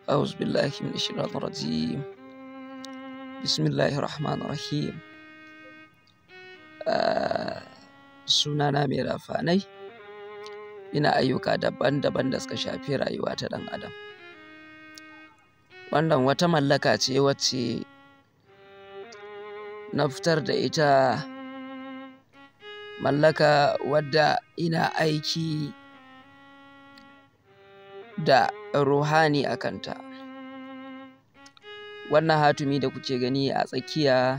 أعوذ بالله من الشيطان الرجيم بسم الله الرحمن الرحيم sunana mai rafanai ina ayyuka daban-daban da suka shafi rayuwa ta ɗan adam wannan wata mallaka ce wacce na fitar da ita mallaka wadda ina aiki da ruhani a kanta wannan hatimi da kuke gani a tsakiya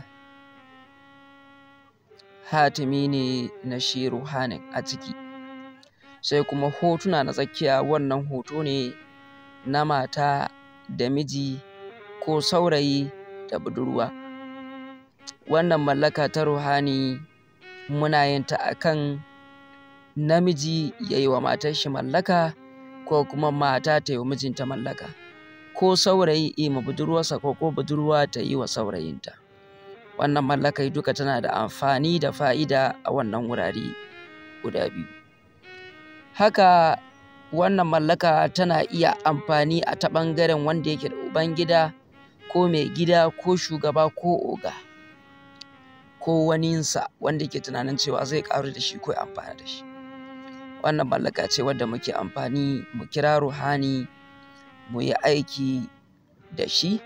hatimi ne na shi ruhanin a ciki sai kuma hotuna na tsakiya wannan hoto ne na mata da miji ko saurayi da budurwa wannan mallaka ta ruhani muna yin ta akan namiji ya yi wa matar shi mallaka ko kuma mata ta yi wa mijinta mallaka ko saurayi yi ma budurwarsa ko ko budurwa ta yi wa saurayinta wannan mallakai duka tana da amfani da fa'ida a wannan wurare guda biyu haka wannan mallaka tana iya amfani a ta ɓangaren wanda yake da ubangida ko mai gida ko shugaba ko oga ko waninsa wanda yake tunanin cewa zai ƙaru da shi ko ya amfana da shi wannan mallaka ce wadda muke amfani mu kira ruhani mu yi aiki da shi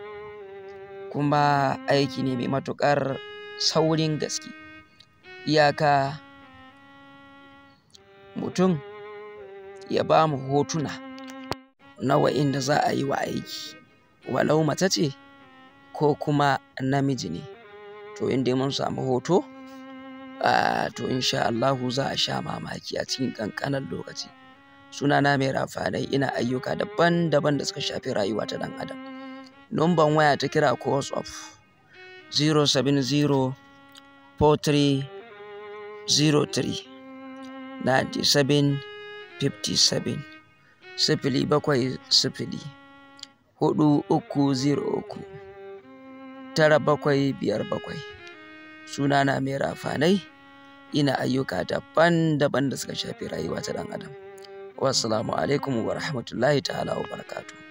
kuma aiki ne mai matuƙar saurin gaske iyaka mutum ya ba mu hotuna na wa'inda za a yi wa aiki walau mace ce ko kuma namiji ne to in dai mun samu hoto to insha Allahu za a sha mamaki a cikin ƙanƙanin lokaci sunana mai rafanai ina ayyuka daban-daban da suka shafi rayuwa ta ɗan adam numban waya ta kira ko whatsapp 070 43 03 97 57 sifili bakwai sifili hudu uku zero uku tara bakwai biyar bakwai sunana mai rafanai ina ayyuka daban-daban da suka shafi rayuwa ta ɗan adam wassalamu alaikum wa rahmatullahi ta'ala wa barakatuh